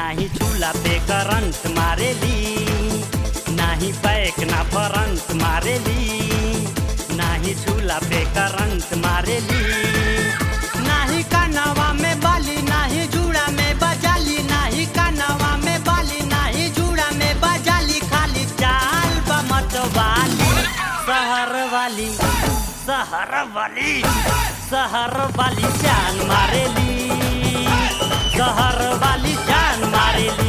नाही चूल्हा पे करंट मारेली नाही बैक ना फरंट मारेली नाही चूल्हा पे करंट मारेली नाही कानवा में बाली नाही जूड़ा में बजाली नाही कानवा में बाली नाही जूड़ा में बजाली खाली चाल बमत वाली शहर वाली शहर वाली शहर वाली जान मारेली शहर वाली जान मारेली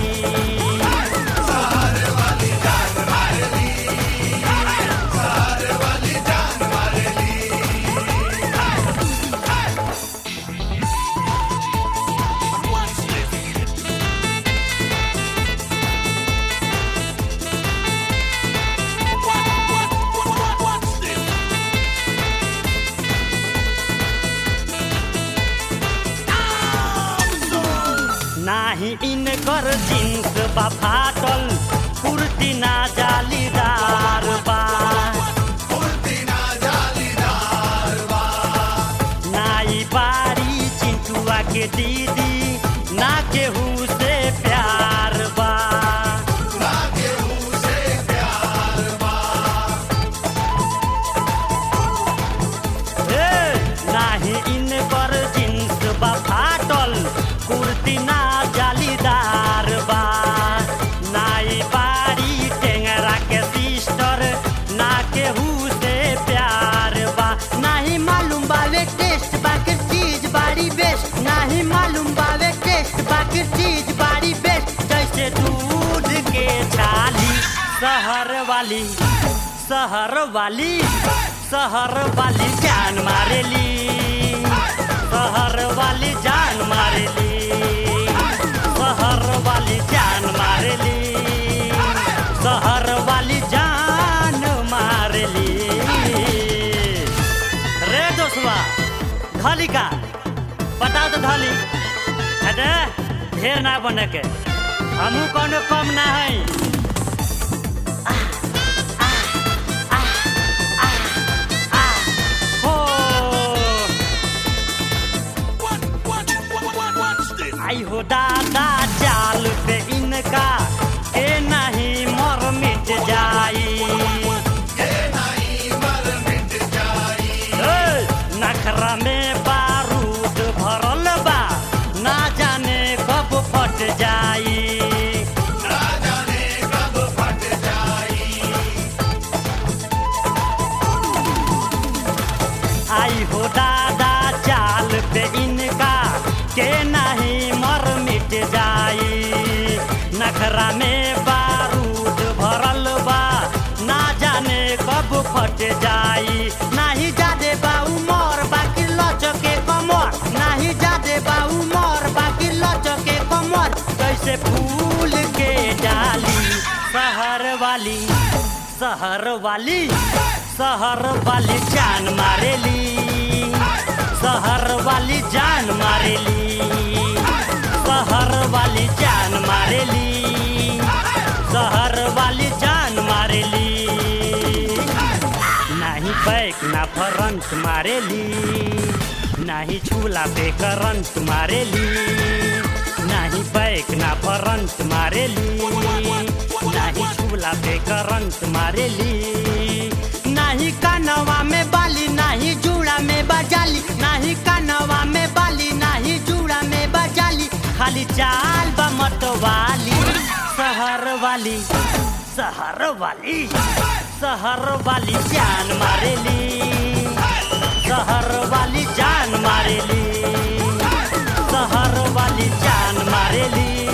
नाही इनकर जींस बा फाटल कुर्ती ना जालीदार बा नाई बारी चिंटुआ के दीदी ना केहू से प्यार बा हे, नाही इनकर जींस बा फाटल कुर्ती ना जालीदार बा नाई बारी टेंगरा के सिस्टर ना केहू से प्यार बा नाही मालूम बावे टेस्ट बाकी चीज बारी बेस्ट नाही मालूम बावे टेस्ट बाकी चीज बारी बेस्ट जैसे दूध के छाली शहर वाली शहर वाली शहर वाली जान मारेली शहर वाली जान मारेली शहर वाली जान मारेली शहर वाली जान मारेली रे दोस्तवा धली का बताओ तो धली अरे ढेर ना बने के हमू कोनो कम ना है हो आई हो दादा चाल पे इनका के नहीं मर मिट जाई ए, नखरा में बारूद भरल बा ना जाने कब फट जाई आई हो दादा चाल पे इनका के नहीं मर मिट जाई नखरा में बारूद भरल बा ना जाने कब फट जाई नाही जादे बा उमर बाकी लचके कमर नाही जादे बा उमर बाकी लचके कमर कैसे फूल के डाली शहर वाली शहर वाली शहर वाली जान मारेली शहर वाली जान मारेली शहर वाली जान मारेली शहर वाली जान मारेली नाही बैक ना फरंट मारेली नाही चूल्हा पे करंट मारेली नाही बैक ना फरंट मारेली नाही चूल्हा पे करंट मारेली नाही कानवा में बाली नाही जूड़ा में बजाली नाही कानवा में बाली नाही जूड़ा में बजाली खाली चाल बमत वाली शहर वाली शहर वाली शहर वाली जान मारेली शहर वाली जान मारेली शहर वाली जान मारेली